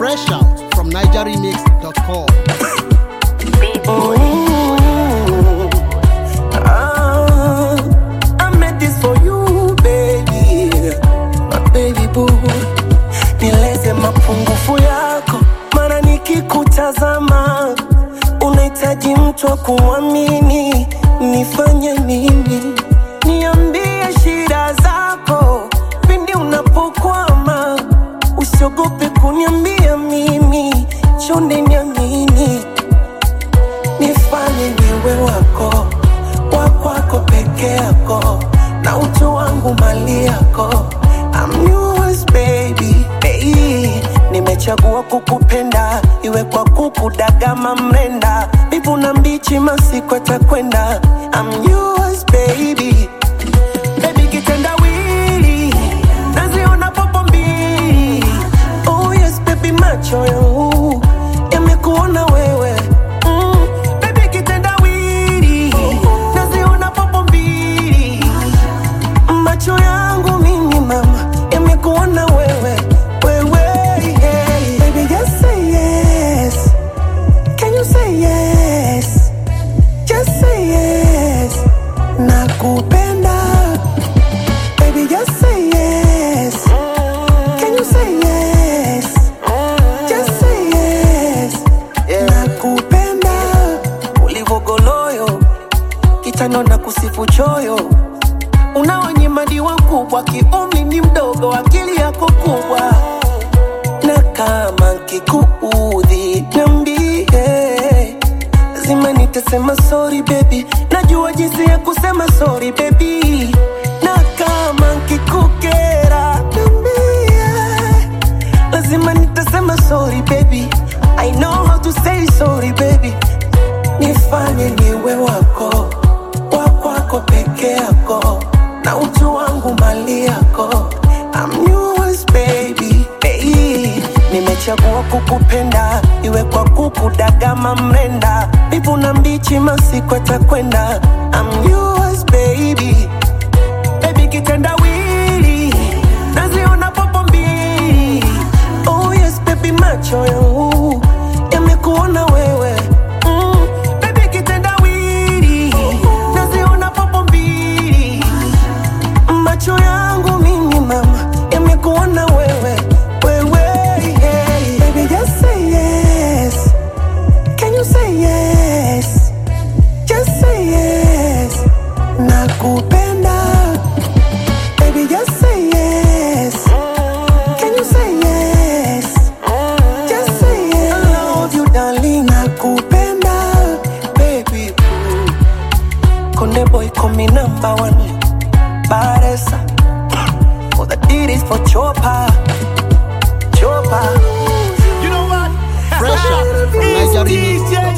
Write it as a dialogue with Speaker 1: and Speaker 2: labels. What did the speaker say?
Speaker 1: Fresh out from NigerRemix.com.
Speaker 2: Ah, I made this for you, baby. My baby boo. Nieleze mapungufu yako, mara nikikutazama unahitaji mtu wa kumwamini. Nifanye nini? Niambie shida zako pindi unapokwama, usiogope kuniambia mimi, chonde niamini nifanye niwe wako wakwako peke yako na utu wangu mali yako I'm yours, baby. Hey, nimechagua kukupenda iwe kwa kukudagama mrenda mbivu na mbichi masiku atakwenda I'm yours, baby. Baby kitendawili naziona popo mbili oh yes baby macho yangu yamekuona wewe mm. Baby kitendawili naziona popo mbili macho yangu mimi mama yamekuona wewe wewe yeah. Baby just say yes Can you say yes Just say yes Nakupenda Baby just say yes Can you say yes Just say yes Nakupenda Ulivogoloyo Kitano na kusifu choyo Unaonyimadiwa kubwa Kiumi ni mdogo Akili yako kubwa Na kama nkikuudhi Niambie Lazima nitasema sorry baby Najua jinsi ya kusema sorry baby Na kama nkikukera Niambie Lazima nitasema sorry baby I know how to say sorry baby Nifanye niwe wako Wakwako peke yako Na utu wangu mali yako I'm yours baby hey. Nimechagua kukupenda Iwe kwa kukudagama mrenda Mbivu na mbichi masiku atakwenda I'm yours baby Baby kitendawili Naziona popo mbili Oh yes baby macho yangu Yamekuona wewe mm. Baby kitendawili Naziona popo mbili Macho yangu mimi mama Yamekuona wewe Wewe yeah. Baby just say yes Can you say yes Just say yes Nakupenda Baby just say yes Can you say yes Just say yes I love you darling Nakupenda Baby boo Konde boy call me number one Baresa For the deed is for Chopa Chopa
Speaker 1: Fresh out from NigerRemix.com.